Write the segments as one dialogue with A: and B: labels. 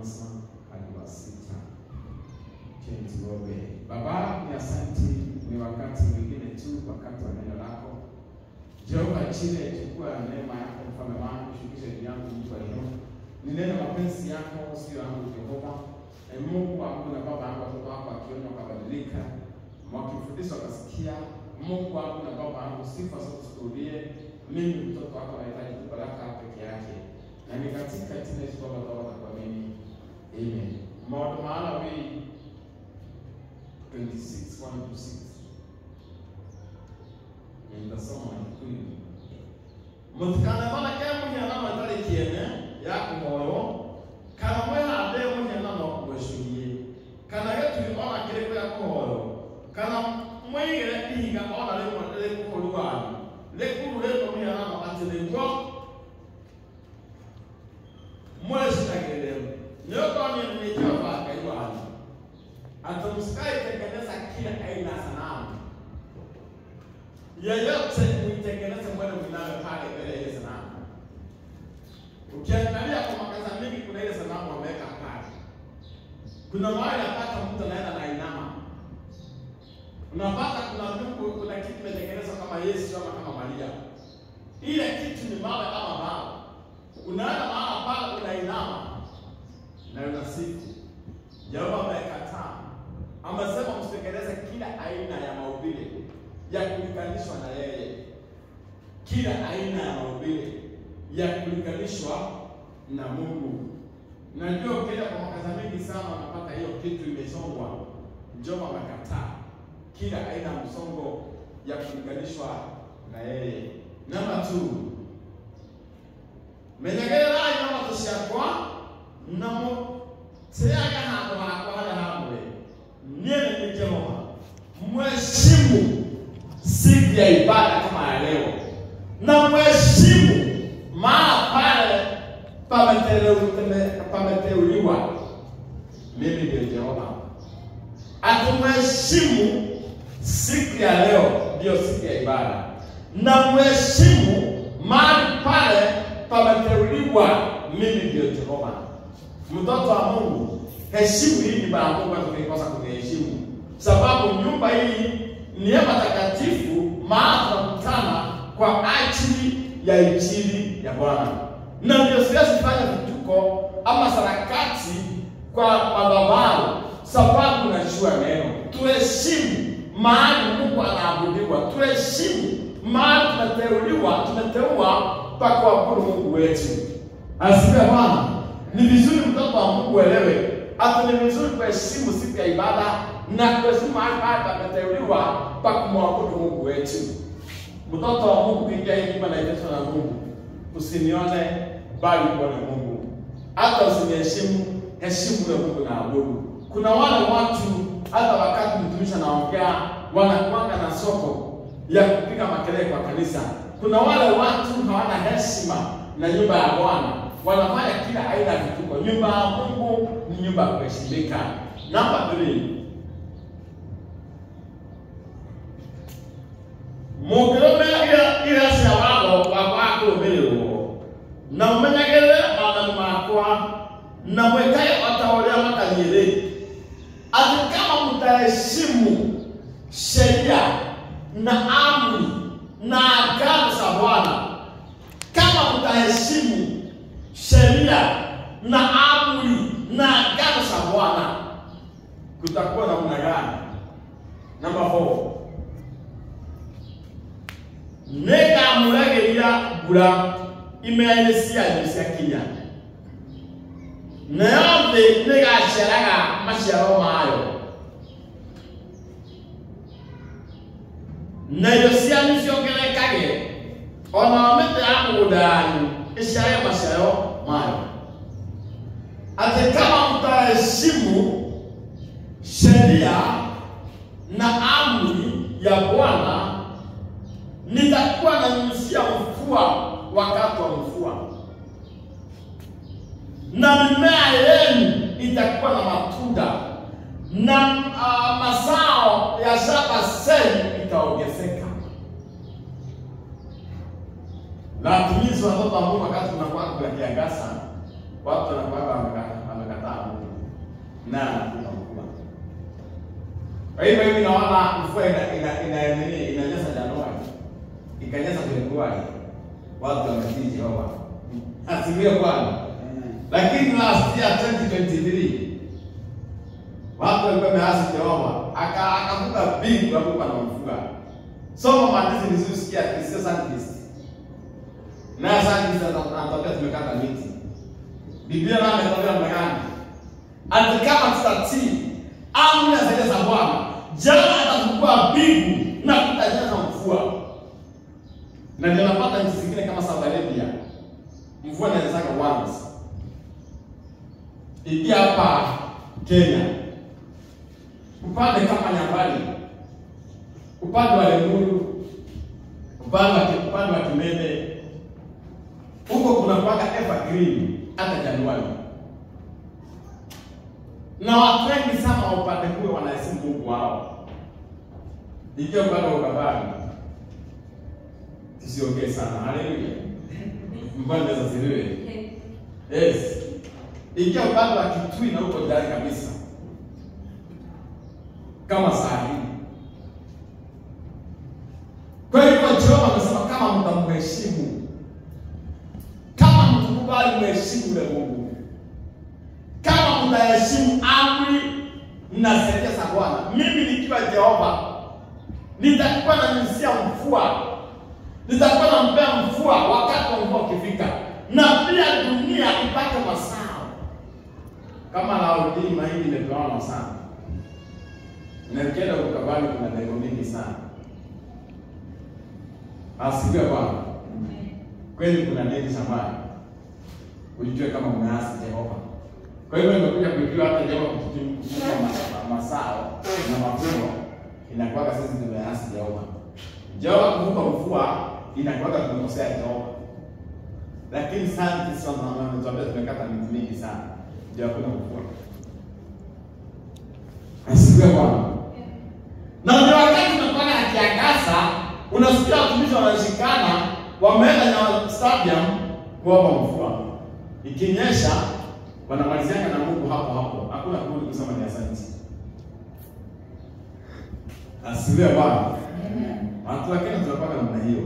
A: kwanza hadi wa sita. Cheni tuombe. Baba, ni asanti, ni wakati mwingine tu, wakati wa neno lako Jehova chile, chukua neema yako mfalme wangu, shukisha juu yangu mtu wa leo. Ni neno mapenzi yako, sio yangu Jehova. E Mungu wangu na baba yangu, watoto wako wakiona wakabadilika, wakifundishwa wakasikia. Mungu wangu na baba yangu, sifa zote zikurudie. Mimi mtoto wako nahitaji tu baraka peke yake, na ni katika jina Yesu Baba tunaomba na kuamini, amen. Maodo mahala wi 26 1 to 6 nitasoma kweli mutikana mana ke muhiana matari kiene ya kumoyo kana mwihande muhiana no kuweshuhie kana geturi ona kiriko ya kumoyo kana mwigire ihiga ona rimwe rikukuru wanyu rikuru riko muhiana no ati niguo mwecitagirire nĩũkonio nĩ Jehova Ngai wanyu ati msikaitengeneza kila aina ya sanamu yeyote muitengeneze mwene mnayo pale mbele ya ile sanamu. Ukiangalia kwa makaza mingi, kuna ile sanamu wameweka pale. Kuna mahali napata mtu anaenda na inama, unapata kuna ndugu, kuna kitu kimetengenezwa kama Yesu ama kama Maria. Ile kitu ni mawe ama mawe, unaenda mahala pale unainama na unasifu. Jehova amekataa, amesema msitengeneze kila aina ya maumbile ya kulinganishwa na yeye, kila aina ya maumbile ya kulinganishwa na Mungu. Najua ukienda kwa makaza mengi sana unapata hiyo kitu imesongwa. Jehova amekataa kila aina ya msongo ya kulinganishwa na yeye. Namba 2 menyegererai na watu ciakwa na mũteaga handũ hakwa harĩa haamũre niĩ nĩ niĩ Jehova mheshimu siku ya ibada kama ya leo na mheshimu maana pale pameteuliwa pameteuliwa mimi ndio Jehova atumheshimu siku ya leo ndiyo siku ya ibada na mheshimu mahali pale pameteuliwa mimi ndio Jehova mtoto wa Mungu heshimu hii nyumba ya Mungu tukikosa kuniheshimu sababu nyumba hii ni ya matakatifu, maana tunakutana kwa ajili ya injili ya Bwana, na ndio siwezi fanya vituko ama sarakati kwa madhabahu, sababu najua neno. Tuheshimu mahali Mungu anaabudiwa, tuheshimu mahali tumeteuliwa, tumeteua pa kuabudu Mungu wetu. Asifiwe Bwana. Ni vizuri mtoto wa Mungu elewe hata ni vizuri kuheshimu siku ya ibada na kuheshimu mahali pale pameteuliwa pa kumwabudu Mungu wetu. Mtoto wa Mungu, kuingia hii nyumba naiteshwa na Mungu, usinione bali uone Mungu. Hata usiniheshimu, heshimu ule Mungu na abudu. Kuna wale watu hata wakati mtumishi anaongea wanakuanga na soko ya kupiga makelele kwa kanisa. Kuna wale watu hawana heshima na nyumba ya Bwana, wanafanya kila aina ya vituko. Nyumba ya Mungu ni nyumba ya kuheshimika. Namba 3 mũngĩrũmĩrĩra ira cia watho wakwa wa kũrũmĩrĩrwo na mũmenyagĩrĩre maathani makwa na mwĩkage o ta ũrĩa matariĩ-rĩ atĩ kama mtaheshimu sheria na amri na agano za Bwana, kama mtaheshimu sheria na amri na agano za Bwana, kutakuwa namna gani? Namba 4 nĩngamũragĩria mbura imera-inĩ cianyu ciakinya nayo thĩ nĩgaciaraga maciaro mayo na irio cianyu ciongerekage ona mĩtĩ ya mũgũnda yanyu ĩciare maciaro mayo atĩ kama mtaheshimu sheria na amri ya Bwana nitakuwa nanyunyizia mvua wakati wa mvua, na mimea yenu itakuwa na matunda, na uh, mazao ya shamba zenu itaongezeka. Na tumizi watoto wa Mungu, wakati tunakuwa kuna kiangaza, watu wanakuwa wamekataa na anakupa mvua. Kwa hivyo hivi naona mvua ina ina ina nini inanyesha Januari. Ikanyesha Februari. Watu wametii Jehova. Asifiwe Bwana. Lakini last year 2023 watu walikuwa wameasi Jehova. Aka akavuka bingu akavuka na mvua. Soma maandishi nilizosikia kisio scientist. Na scientist anatokea tumekata miti. Biblia nayo imetokea namna gani? Ati kama tutatii amri na sheria za Bwana, jana atafungua mbingu na kutanyesha mvua. Na ndio napata nchi zingine kama Saudi Arabia, mvua inanyeshaga once. Ikia hapa Kenya, upande kama Nyambani, upande wa Lemuru, upande wa upande wa Kimende, huko kuna mpaka evergreen hata Januari na watu wengi sana wa upande huo wanaheshimu Mungu wao. Ikiwa upande wa Ukambani, tusiongee sana. Haleluya, mbona zaziliwe? Yes, ikiwa upande wa Kitui na huko ndani kabisa, kama saa hii. Kwa hivyo Jehova amesema kama mtamheshimu, kama mtukubali mheshimu yule Mungu kama mtaheshimu amri na sheria za Bwana, mimi nikiwa Jehova nitakuwa nanyunyizia mvua, nitakuwa nampea mvua wakati wa mvua ukifika, na pia dunia ipate mazao. Kama Laodii mahindi imepewa mazao, na ukienda Ukambani kuna ndego mingi sana. Asifiwe Bwana. Kweli kuna nini shambani, ujue kama umeasi Jehova. Kwa hivyo nimekuja kujua hata Jehova kutupa mazao na mavuno inakuwaga sisi tumeasi Jehova. Jehova kuvuka mvua inakuwaga tumekosea Jehova. Lakini scientists wanatuambia tumekata miti mingi sana. Ndio hakuna mvua. Asifiwe Bwana. Na ndio wakati tunakuwa na kiangaza, unasikia watumishi wanashikana wameenda na stadium kuomba mvua. Ikinyesha wanamaliziana na Mungu hapo hapo, hakuna kurudi kusema ni asante. Asifiwe Bwana. Watu wa Kenya tunapaka namna hiyo.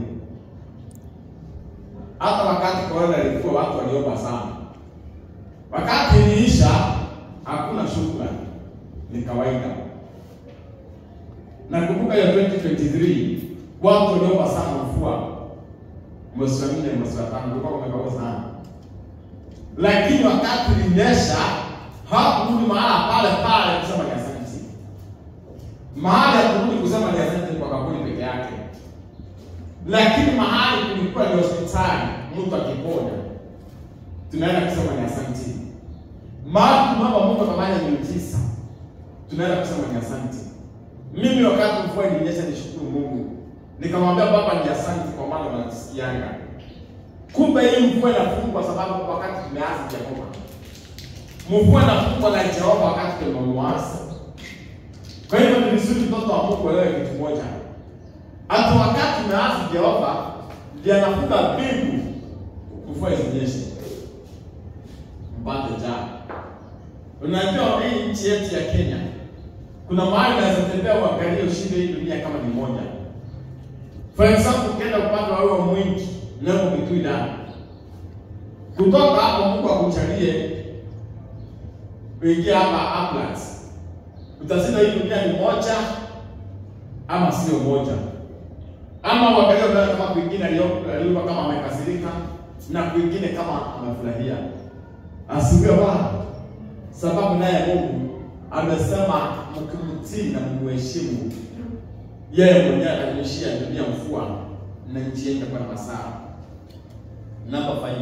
A: Hata wakati korona ilikuwa watu waliomba sana, wakati iliisha hakuna shukrani, ni kawaida. Nakumbuka ya 2023 watu waliomba sana mvua, mwezi wa nne, mwezi wa tano, kulikuwa kumekauka sana lakini wakati ulinyesha hakurudi mahala pale pale kusema ni asante. Mahali ya kurudi kusema ni asante kwa kaburi peke yake, lakini mahali kulikuwa ni hospitali, mtu akiponya tunaenda kusema ni asante. Mahali tunaomba Mungu akafanya miujiza, tunaenda kusema ni asante. Mimi wakati mvua ilinyesha, nishukuru Mungu, nikamwambia Baba ni asante kwa maana unanisikianga Kumbe hii mvua inafungwa sababu wakati tumeasi Jehova. Mvua inafungwa na Jehova wakati tumemwasi. Kwa hivyo ni vizuri mtoto wa Mungu elewe kitu moja, hata wakati tumeasi Jehova ndiye anafunga mbingu mvua isinyeshe mpate jaa. Unajua hii nchi yetu ya Kenya kuna mahali unaweza tembea uangalie ushinde hii dunia kama ni moja. For example, ukienda upande wa huo mwingi leo Kitui ndani. Kutoka hapo Mungu akuchalie uingie hapa Atlas. Utasema hii dunia ni moja ama sio moja. Ama uangalie ndani kama kwingine aliomba kama amekasirika na kwingine kama amefurahia. Asifiwe Bwana. Sababu naye Mungu amesema mkimtii na mheshimu yeye mwenyewe atanyeshia dunia mvua na nchi yetu kwa mazao. Namba 5.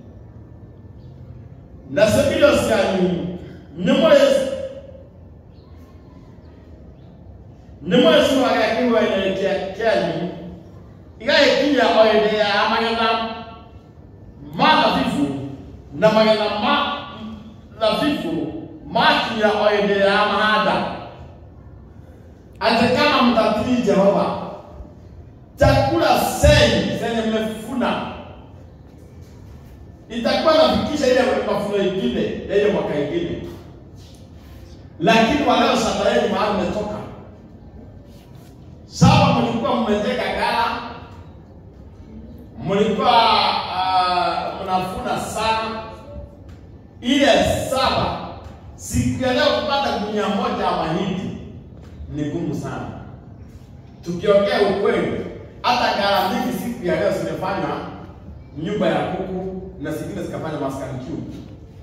A: Na sabilo syanyu nĩ mwezi nĩ mwezi wa gĩkĩwene kĩanyu igagĩkinya o hĩndĩ ya magetha ma thabibu na magetha ma thabibu makinya o hĩndĩ ya mahanda ati kama mtatii Jehova chakula zenyu zenye mmefuna itakuwa nafikisha ile mafuno ingine ya ile mwaka ingine. lakini waleo saba yenu mahali mmetoka. Saba mlikuwa mmeteka gara, mlikuwa uh, mnafuna sana. Ile saba siku ya leo kupata gunia moja ya mahindi ni gumu sana. Tukiongea ukweli, hata gara mingi siku ya leo zimefanya nyumba ya kuku na zingine zikafanya maskani cube.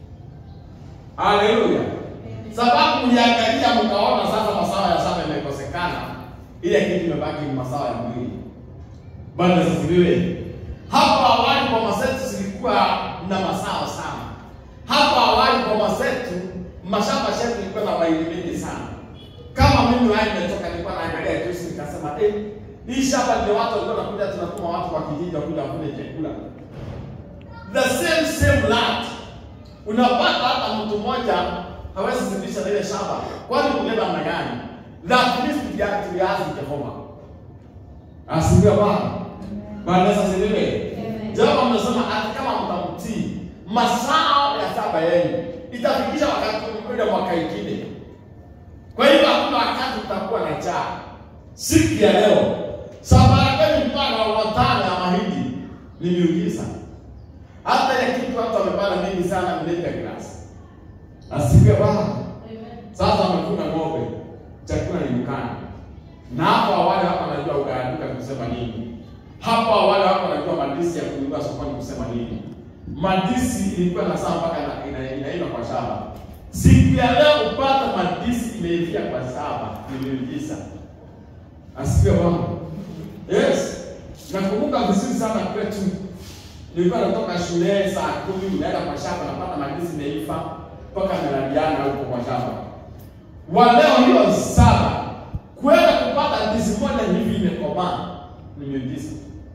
A: Haleluya! Sababu mliangalia mkaona sasa masawa ya saba imekosekana, ile kitu imebaki ni masawa ya mwili. Bwana asifiwe. Hapo awali kwa masetu zilikuwa na masawa sana. Hapo awali kwa masetu mashamba yetu ilikuwa na mahindi mengi sana. Kama mimi wai nimetoka nilikuwa naangalia juzi nikasema eh, hii shamba ndio watu walikuwa wanakuja tunatuma watu kwa kijiji wakuja kule chakula. The same same land. Unapata hata mtu mmoja hawezi zidisha na ile shamba. Kwani kuleta namna gani? That means tuliazi tuliazi Jehova. Asifiwe Bwana. Bwana asifiwe. Jehova amesema hata kama mtamtii masao ya saba yenu itafikisha wakati ule mwaka ingine. Kwa hivyo hakuna wakati utakuwa na njaa. Siku ya leo safari kwenu mpaka watano ya mahindi ni miujiza. Hata ile kitu watu wamepanda mingi sana mleta glasi. Asifiwe Bwana. Sasa wamekuna ng'ombe, chakula ni dukani. Na hapo awali hapa anajua ugaduka kusema nini. Hapo awali hapa anajua madisi ya kununua sokoni kusema nini. Madisi ilikuwa na saa mpaka ina- ina- inaiva kwa shamba. Siku ya leo upata madisi imeivia kwa saba, nimeuliza. Asifiwe Bwana. Yes. Nakumbuka vizuri sana kwetu. Nilikuwa natoka shule saa kumi naenda kwa shamba napata madisi imeiva mpaka nalaliana huko kwa shamba. Wa leo hiyo saba kwenda kupata ndizi moja hivi imekomaa ni miujiza.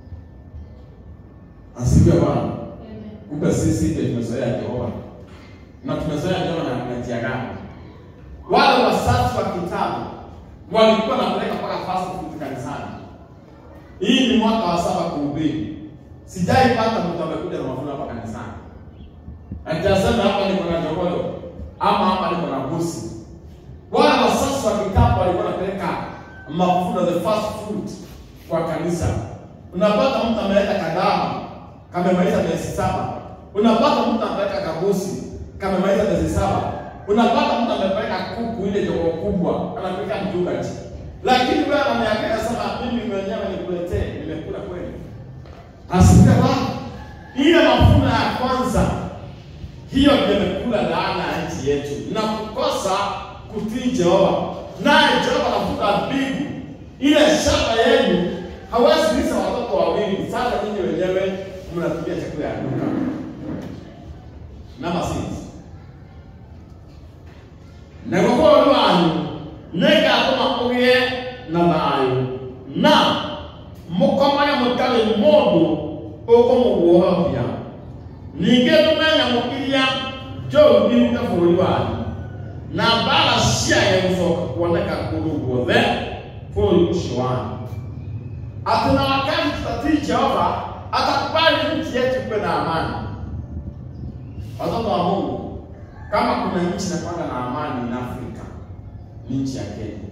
A: Asifiwe Bwana. Kumbe sisi ndio tumezoea Jehova na tumezoea Jehova na na njia gani? Wale wasafi wa kitabu walikuwa wanapeleka mpaka fast food kanisani. Hii ni mwaka wa saba kuhubiri. Sijaipata mtu amekuja na mavuno hapa kanisani. Atasema hapa niko na jogoyo ama hapa niko na busi. Wale wasasi wa kitabu walikuwa wanapeleka mavuno the fast food kwa kanisa. Unapata mtu ameleta kadama kamemaliza miezi saba. Unapata mtu amepeleka kabusi kamemaliza miezi saba. Unapata mtu amepeleka kuku ile jogo kubwa anapeleka mchungaji. Lakini wewe ananiambia sema mimi mwenyewe nikuletee, nimekula kweli. Asifiwe Bwana. Ile mavuno ya kwanza hiyo ndio imekula laana ya nchi yetu na kukosa kutii Jehova. Naye Jehova anavuta mbingu, ile shamba yenu hawezi lisha watoto wawili. Sasa nyinyi wenyewe mnatumia chakula ya duka. Number six. Na kwa kuwa wanyu negatũma kũgĩe na thayũ na mũkomage mũtarĩ mũndũ ũkũmũguoyohia ningĩ tũme nyamũ iria njũru iruke bũrũri wanyu na mbara ciage gũcoka kuoneka kũndũ guothe bũrũri ũcio wanyu atĩ na wakati tutatii Jehova atakubali nchi yetu kuwe na amani. Watoto wa Mungu, kama kuna nchi inakwenda na amani na Afrika ni nchi ya Kenya,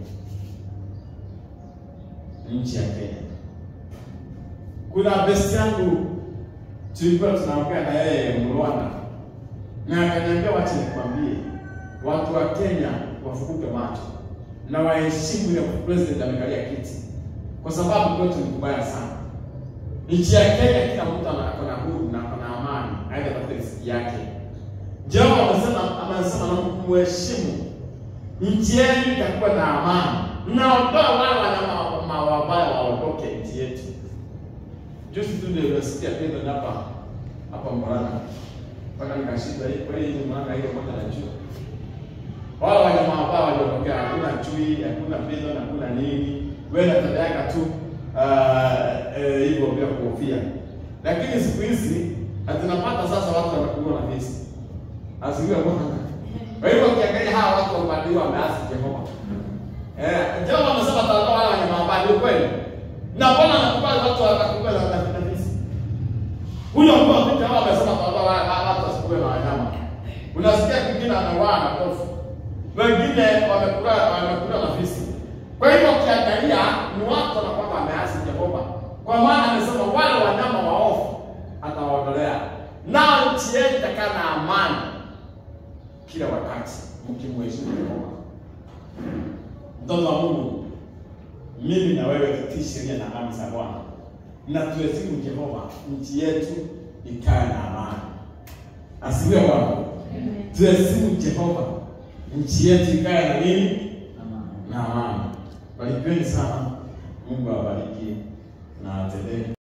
A: ni nchi ya Kenya. Kuna besti yangu tulikuwa tunaongea na yeye Mrwanda, na akaniambia wacha nikwambie, watu wa Kenya wafunguke macho na waheshimu ile president amekalia kiti, kwa sababu kwetu ni kubaya sana. Nchi ya Kenya kila mtu ana- ako na huru na ako na amani, aidha katika riziki yake. Jehova amesema amesema na mheshimu nchi yenu itakuwa na amani, naondoa wale wanyama ma- wabaya waondoke nchi yetu. Juzi tu ndio nimesikia Pedro hapa hapa Murang'a, mpaka nikashindwa hii kweli hii Murang'a hiyo moja na jua wale wanyama wabaya waliondokea, hakuna chui, hakuna Pedro, hakuna nini, wewe natembea tu ah, eh, hivyo bila kuhofia. Lakini siku hizi hatunapata sasa watu wanakuwa na visi asifiwe Bwana. Kwa hivyo ukiangalia hawa watu wabadiliwa wameasi Jehova. Eh, Jehova amesema atatoa wale wanyama wabaya, ni kweli. Na Bwana anakubali watu watakubali na na visi. Huyo mtu wa Jehova amesema atatoa wale wale watu wasikuwe na wanyama. Unasikia kwingine anauaa na kofu. wengine wamekula wamekula na fisi. Kwa hivyo ukiangalia ni watu wanakuwa wameasi Jehova, kwa maana amesema wale wanyama waovu atawaondolea, nao nchi yetu itakaa na amani kila wakati mkimheshimu Jehova. Mtoto wa Mungu, mimi na wewe tutii sheria na amri za Bwana na tuheshimu Jehova, nchi yetu ikae na amani. Asifiwe Bwana. Tuheshimu Jehova, nchi yetu ikae na nini? Na amani. Barikiweni sana. Mungu awabariki na atendee